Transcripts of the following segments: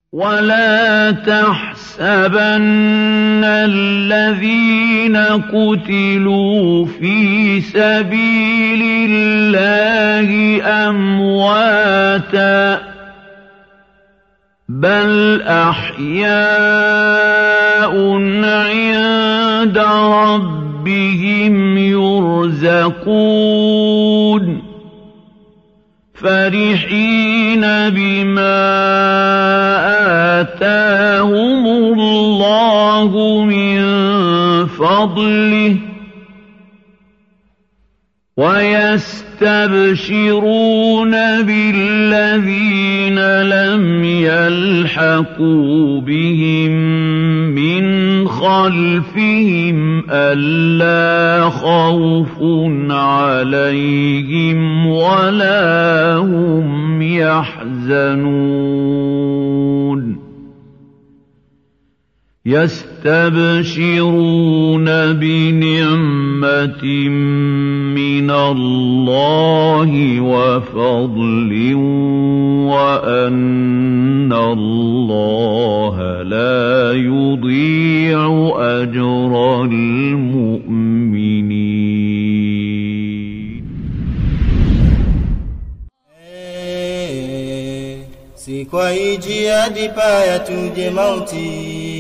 ولا تحسبن الذين قتلوا في سبيل الله أمواتا بل أحياء عند ربهم يرزقون فرحين بما آتاهم الله من فضله ويستبشرون بالذين لم يلحقوا بهم من خلفهم ألا خوف عليهم ولا هم يحزنون يستبشرون بنعمة من الله وفضل وأن الله لا يضيع أجر المؤمنين si kwa hii jihadi paya tuje mauti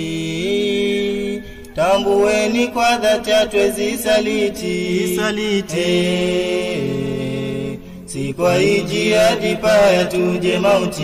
tambueni kwa dhati hatwezi saliti Saliti. Eh, si kwa hii jihadi paya tuje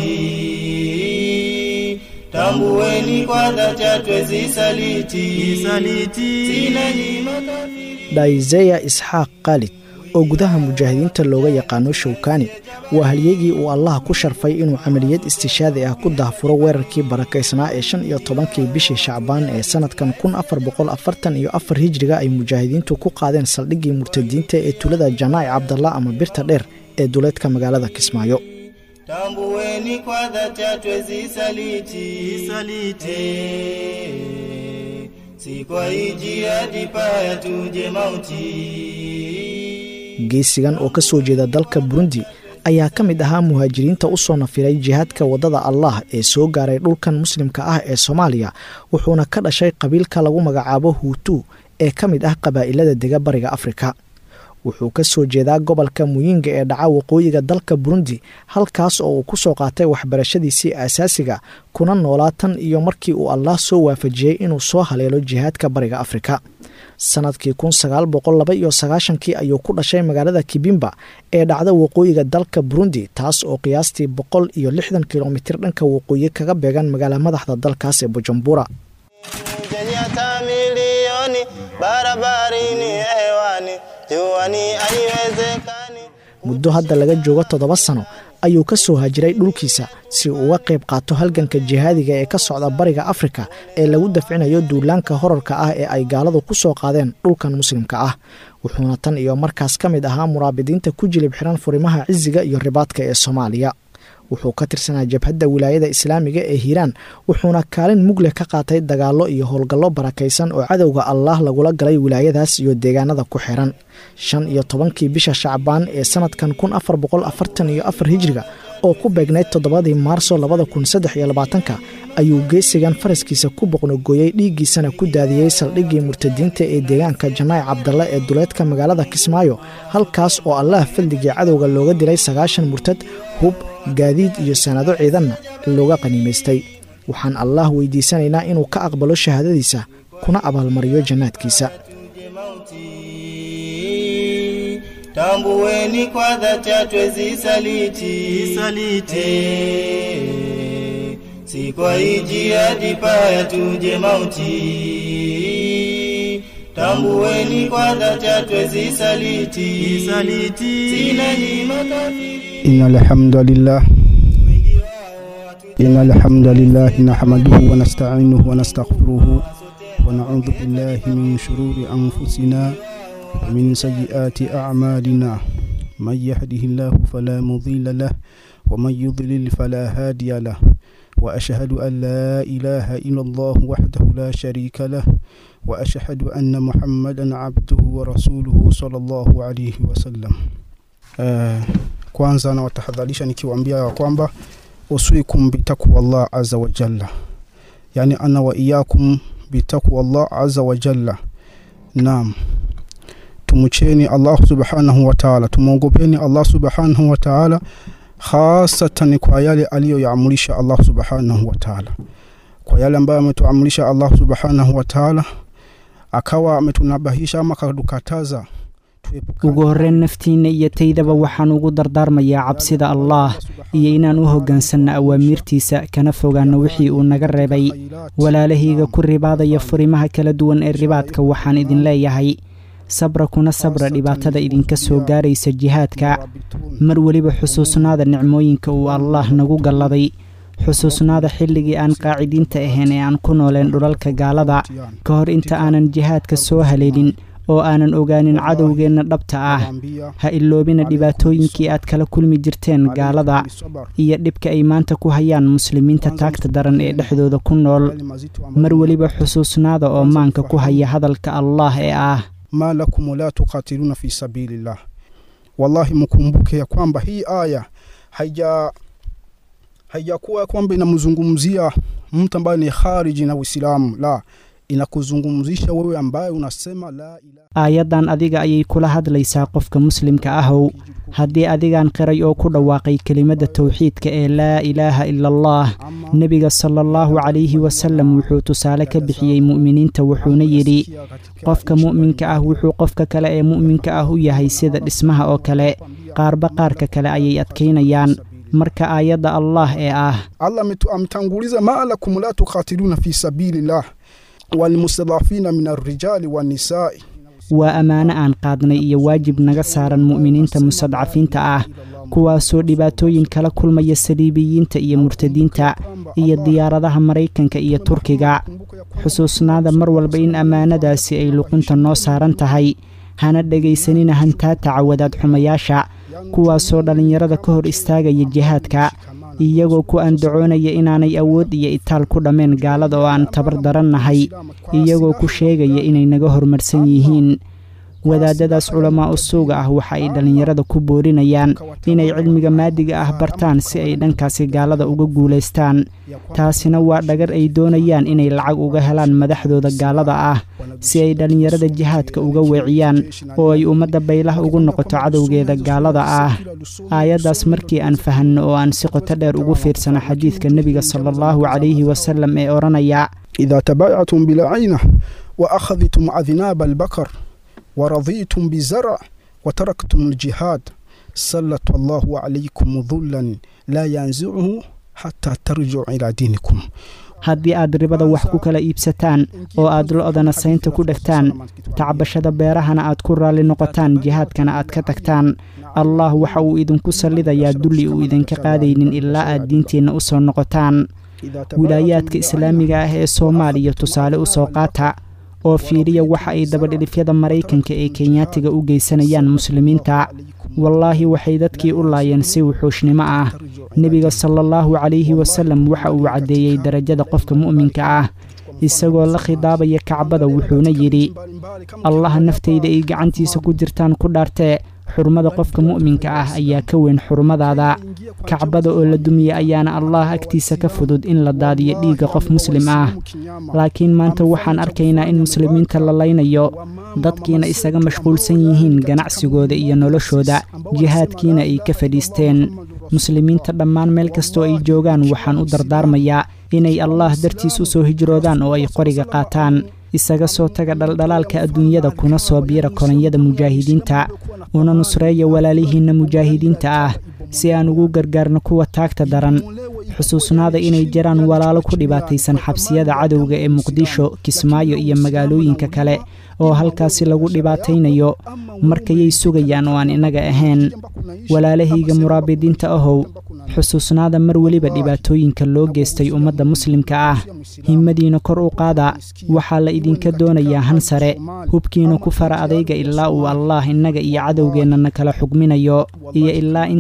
mauti tambueni kwa dhati hatwezi saliti Saliti. sina nyima kafiri dhaizeya isxaaq khaalid oo gudaha mujaahidiinta looga yaqaano showkani waa halyegii uu allah ku sharfay inuu camaliyad istishaadi ah ku daahfuro weerarkii barakaysnaa ee shan iyo tobankii bishii shacbaan ee sannadkan kun afar boqol afartan iyo afar hijriga ay mujaahidiintu ku qaadeen saldhiggii murtadiinta ee tulada janaa'i cabdalla ama birta dheer ee duleedka magaalada kismaayo tambueni kwa dhati hatwezi saliti Saliti. Eh, si kwa hii jihadi paya tuje mauti geesigan oo ka soo jeeda dalka burundi ayaa ka mid ahaa muhaajiriinta u soo nafiray jihaadka waddada allah ee soo gaaray dhulkan muslimka ah ee soomaaliya wuxuuna ka dhashay qabiilka lagu magacaabo huutu ee ka mid ah qabaa'ilada dega bariga afrika wuxuu ka soo jeedaa gobolka muyinga ee dhaca waqooyiga dalka burundi halkaas oo uu ku soo qaatay waxbarashadiisii aasaasiga kuna noolaa tan iyo markii uu allah soo waafajiyey inuu soo haleelo jihaadka bariga afrika sannadkii kun sagaal boqol laba iyo sagaashankii ayuu ku dhashay magaalada kibimba ee dhacda waqooyiga dalka burundi taas oo qiyaastii boqol iyo lixdan kilomitir dhanka waqooyi kaga beegan magaala madaxda dalkaas ee bujumbura Kenyatta milioni barabarini hewani juani haiwezekani muddo hadda laga joogo toddoba sano ayuu ka soo hajiray dhulkiisa si uu uga qayb qaato halganka jihaadiga ee ka socda bariga afrika ee lagu dafcinayo duulaanka horarka ah ee ay gaaladu ku soo qaadeen dhulkan muslimka ah wuxuuna tan iyo markaas ka mid ahaa muraabidiinta ku jilib xiran furimaha cisiga iyo ribaadka ee soomaaliya wuxuu ka tirsanaa jabhadda wilaayada islaamiga ee hiiraan wuxuuna kaalin mugleh ka qaatay dagaallo iyo howlgallo barakaysan oo cadowga allaah lagula galay wilaayadaas iyo deegaanada ku xiran shan iyo tobankii bisha shacbaan ee sannadkan kun afar boqol afartan iyo afar hijriga oo ku beegnayd toddobadii maarso labada kun saddex iyo labaatanka ayuu geesigan faraskiisa ku boqnogooyey dhiiggiisana ku daadiyey saldhiggii murtadiinta ee deegaanka janaa'i cabdalle ee duleedka magaalada kismaayo halkaas oo allaah fadligii cadowga looga dilay sagaashan murtad hub gaadiid iyo sanado ciidanna looga qaniimaystay waxaan allaah weydiisanaynaa inuu ka aqbalo shahaadadiisa kuna abaalmariyo jannaadkiisa tuje mauti tambueni kwa dhati hatwezi saliti Saliti. Eh, si kwa hii jihadi paya tuje mauti tambueni kwa dhati hatwezi saliti Saliti. sina nyima kafiri إن الحمد لله إن الحمد لله نحمده ونستعينه ونستغفره ونعوذ بالله من شرور أنفسنا ومن سيئات أعمالنا من يهده الله فلا مضل له ومن يضلل فلا هادي له وأشهد أن لا إله إلا الله وحده لا شريك له وأشهد أن محمدا عبده ورسوله صلى الله عليه وسلم آه kwanza nawatahadharisha nikiwaambia ya kwamba أوصيكم بتقوى الله عز وجل يعني أنا وإياكم بتقوى الله عز وجل نعم tumcheni Allah subhanahu wa ta'ala, tumwogopeni Allah subhanahu wa ta'ala, hasatan kwa yale aliyoyaamurisha Allah subhanahu wa ta'ala, kwa yale ambayo ametuamurisha Allah subhanahu wa ta'ala, akawa ametunabahisha ama akatukataza ugu horreyn naftiinna iyo taydaba waxaan ugu dardaarmayaa cabsida allaah iyo inaan u hoggaansanno awaamiirtiisa kana fogaanno wixii uu naga reebay walaalahayga ku ribaadaya furimaha kala duwan ee ribaadka waxaan idin leeyahay sabra kuna sabra dhibaatada idinka soo gaaraysa jihaadka mar weliba xusuusnaada nicmooyinka uu allaah nagu galladay xusuusnaada xilligii aan qaacidiinta ahayn ee aan ku nooleen dhulalka gaalada ka hor inta aanan jihaadka soo haleelin oo aanan ogaanin cadowgeenna dhabta ah ha iloobina dhibaatooyinkii aad kala kulmi jirteen gaalada iyo dhibka ay maanta ku hayaan muslimiinta taagta daran ee dhexdooda ku nool mar weliba xusuusnaada oo maanka ku haya hadalka allaah ee ah ma lakum la tuqatiluna fi sabilillah wallahi mkumbuke ya kwamba hii aya haija haijakuwa kwamba inamzungumzia mtu ambaye ni khariji na Uislamu la inakuzungumzisha wewe ambaye unasema la ilaha aayaddan adiga ayay kula hadlaysaa qofka muslimka ahow haddii adigaan qiray oo ku dhawaaqay kelimadda towxiidka ee laa ilaaha ila allah nebiga sala allahu calayhi wasalam wuxuu tusaale ka bixiyey mu'miniinta wuxuuna yidhi qofka mu'minka ah wuxuu qofka kale ee mu'minka ah u yahay sida dhismaha oo kale qaarba qaarka kale ayay adkaynayaan marka aayadda allah ee ah Allah ametanguliza ma lakum la tuqatiluna fi sabilillah walmustadafina min arrijali wannisai waa ammaano aan qaadnay iyo waajib naga saaran mu'miniinta mustadcafiinta ah kuwaasoo dhibaatooyin kala kulmaya saliibiyiinta iyo murtadiinta iyo diyaaradaha maraykanka iyo turkiga xusuusnaada mar walba in ammaanadaasi ay luqunta noo saaran tahay hana dhegaysanina hantaataca wadaad xumayaasha kuwaasoo dhallinyarada ka hor istaagaya jihaadka iyagoo ku andacoonaya inaanay awood iyo itaal ku dhammeen gaalada oo aan tabar darannahay iyagoo ku sheegaya inay naga horumarsan yihiin wadaadadaas culamaa u suuga ah waxa ay dhallinyarada ku boorinayaan inay cilmiga maadiga ah bartaan si ay dhankaasi gaalada uga guulaystaan taasina waa dhagar ay doonayaan inay lacag uga helaan madaxdooda gaalada ah si ay dhallinyarada jihaadka uga weeciyaan oo ay ummadda baylah ugu noqoto cadowgeeda gaalada ah aayaddaas markii aan fahanno oo aan si qoto dheer ugu fiirsano xadiidka nebiga sala allahu calayhi wasalam ee odhanaya idha tabayatum bilcayna wa akhadtum adnaaba albakar ورضيتم بزرع وتركتم الجهاد سلط الله عليكم ظلا لا ينزعه حتى ترجعوا إلى دينكم haddii aad ribada wax ku kala iibsataan oo aad lo-dana saynta ku dhegtaan tacbashada beerahana aad ku raalli noqotaan jihaadkana aad ka tagtaan allah waxa uu idinku sallidayaa dulli uu idinka qaadaynin ilaa aad diinteenna u soo noqotaan wilaayaadka islaamiga ah ee soomaaliya tusaale u soo qaata oo fiiriya waxa ay dabadhilifyada maraykanka ee kenyaatiga u geysanayaan muslimiinta wallaahi waxay dadkii u laayeen si wuxuushnimo ah nebiga sala allahu calayhi wasalam waxa uu caddeeyey darajada qofka mu'minka ah isagoo la khidaabaya kacbada wuxuuna yidhi allaha naftayda ay gacantiisa ku jirtaan ku dhaartee xurmada qofka mu'minka ah ayaa ka weyn xurmadaada kacbada oo la dumiya ayaana allah agtiisa ka fudud in la daadiyo dhiigga qof muslim ah laakiin maanta waxaan arkaynaa in muslimiinta la laynayo dadkiina isaga mashquulsan yihiin ganacsigooda iyo noloshooda jihaadkiina ay ka fadhiisteen muslimiinta dhammaan meel kastoo ay joogaan waxaan u dardaarmayaa inay allah dartiis u soo hijroodaan oo ay qoriga qaataan isaga soo taga dhaldhalaalka adduunyada kuna soo biira kolonyada mujaahidiinta una nusreeya walaalihiinna mujaahidiinta ah si aan ugu gargaarno kuwa taagta daran xusuusnaada inay jiraan walaalo ku dhibaataysan xabsiyada cadowga ee muqdisho kismaayo iyo magaalooyinka kale oo halkaasi lagu dhibaataynayo markayay sugayaan oo aan innaga ahayn walaalahayga muraabidiinta ahow xusuusnaada mar weliba dhibaatooyinka loo geystay ummadda muslimka ah himmadiina kor u qaada waxaa la idinka doonayaa han sare hubkiina ku fara adayga ilaa uu allaah innaga iyo cadowgeennana kala xugminayo iyo ilaa inta aan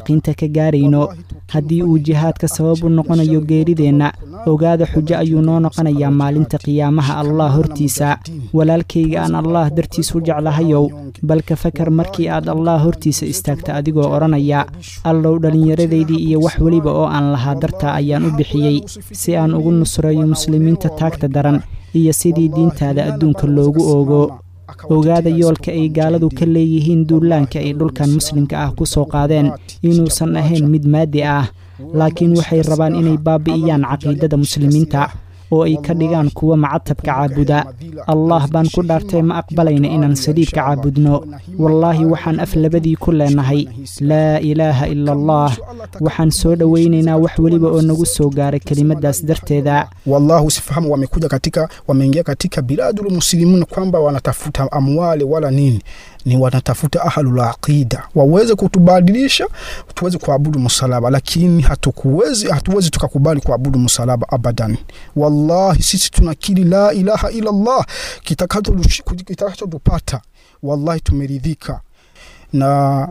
yaqiinta ka gaarayno haddii uu jihaadka sabab u noqonayo geerideenna ogaada xujo ayuu noo noqonayaa maalinta qiyaamaha allah hortiisa walaalkayga aan allah dartiis u jeclahayow bal ka fakar markii aad allah hortiisa istaagta adigoo odhanaya allow dhallinyaradaydii iyo wax weliba oo aan lahaa dartaa ayaan u bixiyey si aan ugu nusreeyo muslimiinta taagta daran iyo sidii diintaada adduunka loogu oogo ogaada yoolka ay gaaladu ka leeyihiin duulaanka ay dhulkan muslimka ah ku soo qaadeen inuusan ahayn mid maadi ah laakiin waxay rabaan inay baabi'iyaan caqiidada muslimiinta oo ay ka dhigaan kuwa macatabka caabuda allah baan ku dhaartay ma aqbalayna inaan saliibka caabudno wallaahi waxaan af labadii ku leenahay laa ilaaha ila allah waxaan soo dhowaynaynaa wax weliba oo nagu soo gaaray kelimadaas darteeda wallahu sifahamu wamekuja katika wameingia katika biladul muslimuna kwamba wanatafuta amwali wala nini ni wanatafuta ahlul aqida waweze kutubadilisha tuweze kuabudu msalaba lakini hatukuwezi hatuwezi tukakubali kuabudu msalaba abadan wallahi sisi tunakiri la ilaha illa allah kitakachotupata wallahi tumeridhika na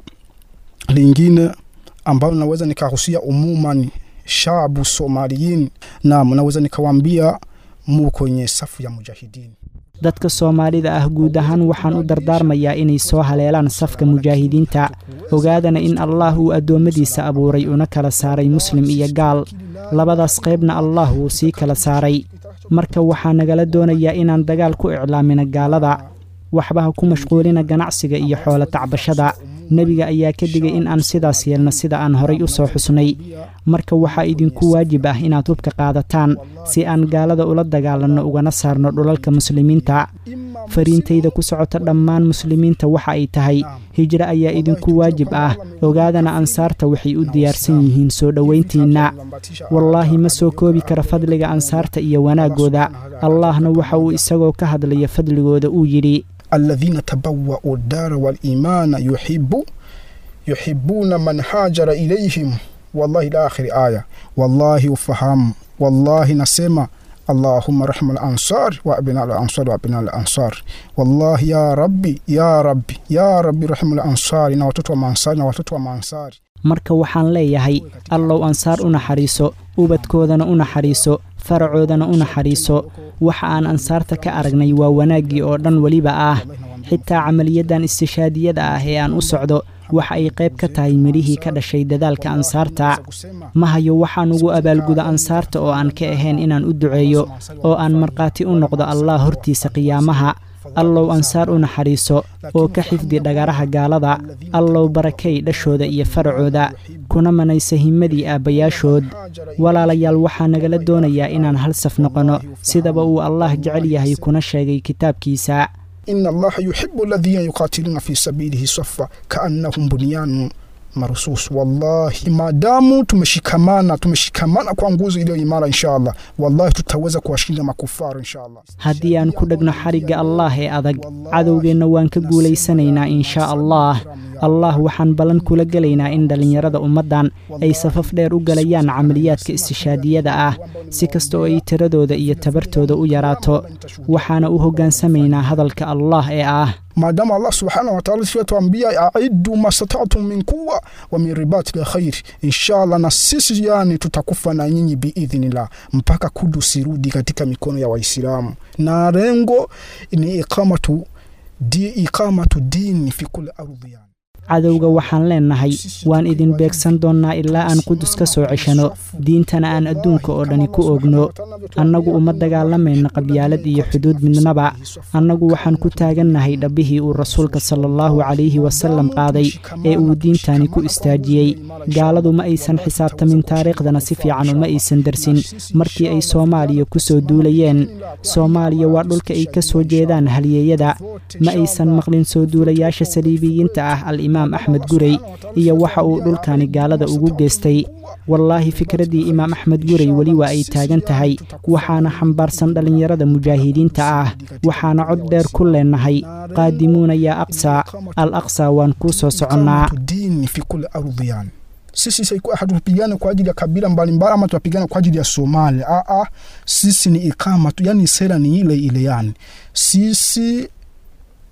lingine ambayo naweza nikahusia umumani shabu somaliyin nam naweza nikawambia mu kwenye safu ya mujahidini dadka soomaalida ah guud ahaan waxaan u dardaarmayaa inay soo haleelaan safka mujaahidiinta ogaadana in allah uu addoommadiisa abuuray una kala saaray muslim iyo gaal labadaas qaybna allah wuu sii kala saaray marka waxaa nagala doonayaa inaan dagaal ku iclaamina gaalada waxbaha ku mashquulina ganacsiga iyo xoolo tacbashada nebiga ayaa ka digay in aan sidaas yeelno sida aan horay u soo xusnay marka waxaa idinku waajib ah inaad hubka qaadataan si aan gaalada ula dagaalanno ugana saarno dhulalka muslimiinta fariintayda ku socota dhammaan muslimiinta waxa ay tahay hijro ayaa idinku waajib ah ogaadana ansaarta waxay u diyaarsan yihiin soo dhowayntiinna wallaahi ma soo koobi kara fadliga ansaarta iyo wanaaggooda allahna waxa uu isagoo ka hadlaya fadligooda uu yidhi alladhina tabawwa'u dara walimana yuhibbu yuhibbuna man hajara ilayhim wallahi ila akhiri aya wallahi ufahamu wallahi nasema allahumma rahma al-ansar wa abna al-ansar wa abna al-ansar wallahi ya rabbi ya rabbi ya rabbi rahma al-ansari na watoto wa maansari na watoto wa maansari marka waxaan leeyahay allow ansaar u naxariiso ubadkoodana u naxariiso faracoodana u naxariiso waxa aan ansaarta ka aragnay waa wanaaggii oo dhan weliba ah xitaa camaliyaddan istishaadiyada ah ee aan u socdo waxa ay qayb ka tahay midhihii ka dhashay dadaalka ansaarta ma hayo waxaan ugu abaalguda ansaarta oo aan ka ahayn inaan u duceeyo oo aan markhaati u noqdo allah hortiisa qiyaamaha allow ansaar u naxariiso oo ka xifdi dhagaraha gaalada allow barakay dhashooda iyo faracooda kuna manaysa himmadii aabbayaashood walaalayaal waxaa nagala doonayaa inaan hal saf noqonno sidaba uu allah jecel yahay kuna sheegay kitaabkiisa inna allaha yuhibu alladhina yuqatiluna fi sabilihi safa kaannahum bunyanun marusus wallahi maadamu tumeshikamana tumeshikamana kwa nguzo iliyo imara insha allah wallahi tutaweza kuwashinda makufaru insha allah haddii aan ku dhegno xarigga allah ee adag cadowgeenna waan ka guulaysanaynaa inshaa allah allah waxaan ballan kula gelaynaa in dhallinyarada ummaddan ay safaf dheer u galayaan camaliyaadka istishaadiyada ah si kasta oo ay tiradooda iyo tabartooda u yaraato waxaana u hoggaansamaynaa hadalka allah ee ah maadaama allah subhanahu wataala siatuambia aidu mastatatu min kuwa wa min ribati lkhair inshallah na sisi yani tutakufa na nyinyi biidhnillah mpaka kudus irudi katika mikono ya waislamu na lengo ni iqamatu di, iqamatu dini fi kuli ardhi yani cadowga waxaan leennahay waan idin beegsan doonnaa ilaa aan qudus ka soo ceshano diintana aan adduunka oo dhani ku ogno annagu uma dagaalamayno qabyaalad iyo xuduud midnaba annagu waxaan ku taagannahay dhabbihii uu rasuulka sala allahu calayhi wasallam qaaday ee uu diintani ku istaajiyey gaaladu ma aysan xisaabtamin taariikhdana si fiican uma aysan darsin markii ay soomaaliya ku soo duulayeen soomaaliya waa dhulka ay ka soo jeedaan halyeeyada ma aysan maqlin soo duulayaasha saliibiyiinta ah alimaam axmed gurey iyo waxa uu dhulkani gaalada ugu geystay wallaahi fikraddii imaam axmed gurey weli waa ay taagan tahay waxaana xambaarsan dhallinyarada mujaahidiinta ah waxaana cod dheer ku leennahay qaadimuuna yaa aqsa al aqsa waan kuu soo soconnaa dini fi kuli ardhi yani sisi hatupigane kwa ajili ya kabila mbalimbali ama tunapigana kwa ajili ya Somalia. Aa, sisi ni ikama tu, yani sera ni ile ile, yani sisi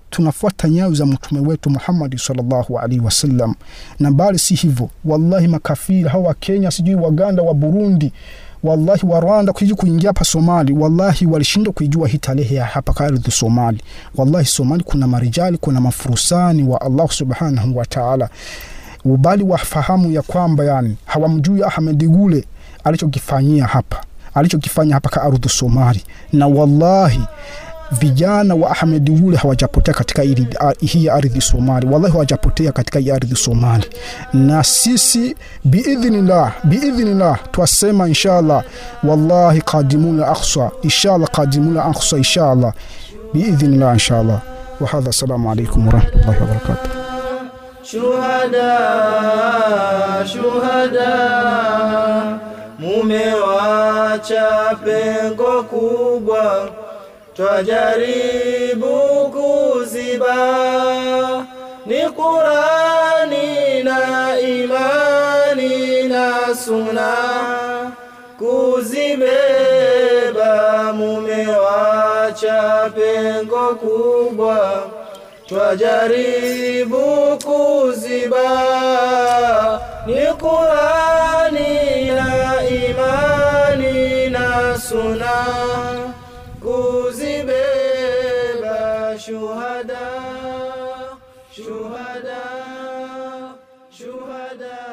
tunafuata nyayo za mtume wetu Muhammadi sallallahu alaihi wasallam, na bali si hivyo. Wallahi makafiri hawa wa Kenya, sijui Waganda, wa Burundi, wallahi wa Rwanda kuiji kuingia hapa Somali, wallahi walishindwa kuijua hii tarehe ya hapa ka ardhi Somali. Wallahi Somali kuna marijali, kuna mafurusani wa Allah subhanahu wa ta'ala, ubali wafahamu ya kwamba yani hawamjui Ahmed Gule alichokifanyia hapa alichokifanya hapa ka ardhi Somali, na wallahi vijana wa Ahmed Gule hawajapotea katika ili- a- hii ardhi Somali, wallahi hawajapotea katika hii ardhi Somali. Na sisi biidhnillah, biidhnillah twasema inshallah, wallahi qadimuna aqsa, inshallah qadimuna aqsa, inshallah biidhnillah, inshallah. Wa hadha, assalamu alaikum warahmatullahi wabarakatuh. Shuhada, shuhada, mumewacha pengo kubwa, twajaribu kuziba, ni Qurani na imani na suna kuzibeba, mumewacha pengo kubwa twajaribu kuziba ni Qurani na imani na suna kuzibeba shuhada shuhada shuhada